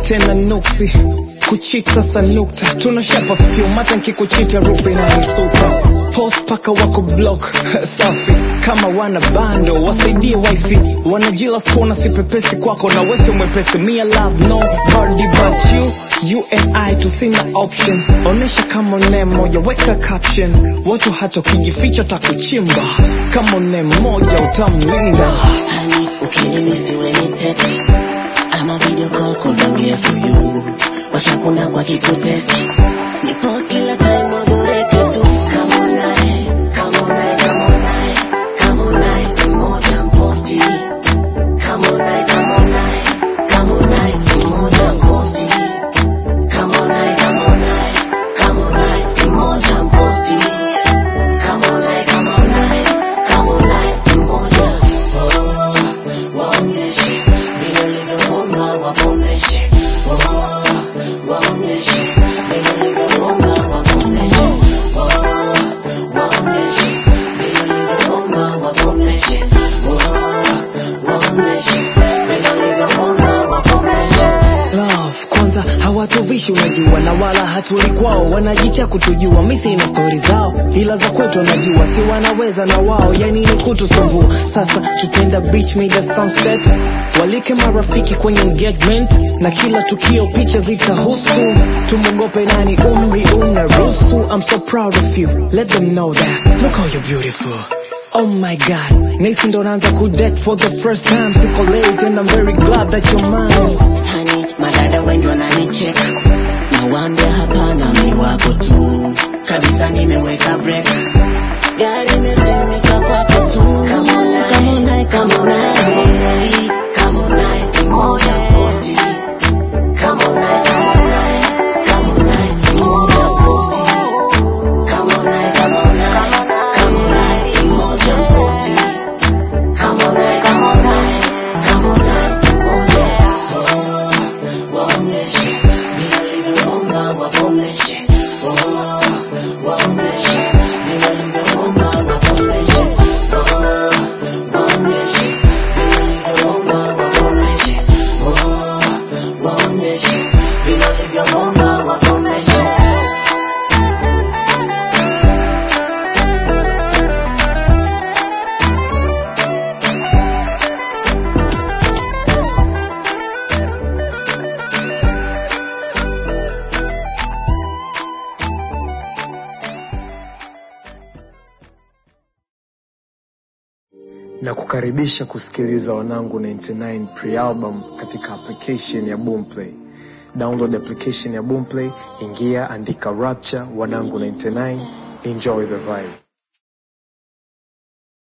tena nuksi kuchit sasa nukta tunasha perfume hata nkikuchita rufu inanisuta post paka wako block safi kama wana bando wasaidie wifi wanajila skona sipepesi kwako na wese mwepesi mia love no body but you you and I tusina option onesha kama ne moja weka caption watu hata ukijificha takuchimba kama ne moja utamlinda Honey, ukinimisi when it text ama video call cause I'm here for you washakuna kwa kikutest ni post kila time waboreke tu Come on nae, come on nae, come on nae, come on nae, mmoja mposti Come on nae, come on nae, come on nae, mmoja mposti Come on nae, come on nae, come on nae, mmoja mposti Come on nae, come on nae, come on nae, mmoja Oh, waonyeshe vile ulivyoomba wakomeshe Oh, waonyeshe vile ulivyoomba wakomeshe Oh, waonyeshe vile ulivyoomba wakomeshe Oh, waonyeshe vile ulivyoomba wakomeshe love kwanza hawatuvishi unajua na wala hatuli kwao wanajitia kutujua misi na stori zao ila za kwetu wanajua si wanaweza na wao yani ni kutusumbua sasa tutenda beach made a sunset walike marafiki kwenye engagement na kila tukio picha zitahusu tumwogope nani umri unaruhusu I'm so proud of you let them know that look how you're beautiful Oh my god, nahisi ndo naanza kudate for the first time Siko late and I'm very glad that you're mine Honey, madada wengi wananicheka nawaambia hapana mi wako tu kabisa nimeweka break gari imesimika kwako tu Come on nae, come on nae, come on nae, come on nae, mmoja posti Come on nae, come on nae, come on nae, mmoja posti Come on nae, come on nae, come on nae, mmoja posti Come on nae, come on nae, come on nae, mmoja Oh, waonyeshe vile ulivyoomba wakomeshe Oh, waonyeshe vile ulivyoomba wakomeshe Oh, waonyeshe vile ulivyoomba wakomeshe Oh, waonyeshe vile ulivyoomba wakomeshe na kukaribisha kusikiliza wanangu 99 pre-album katika application ya boomplay download application ya boomplay ingia andika rapture wanangu 99 enjoy the vibe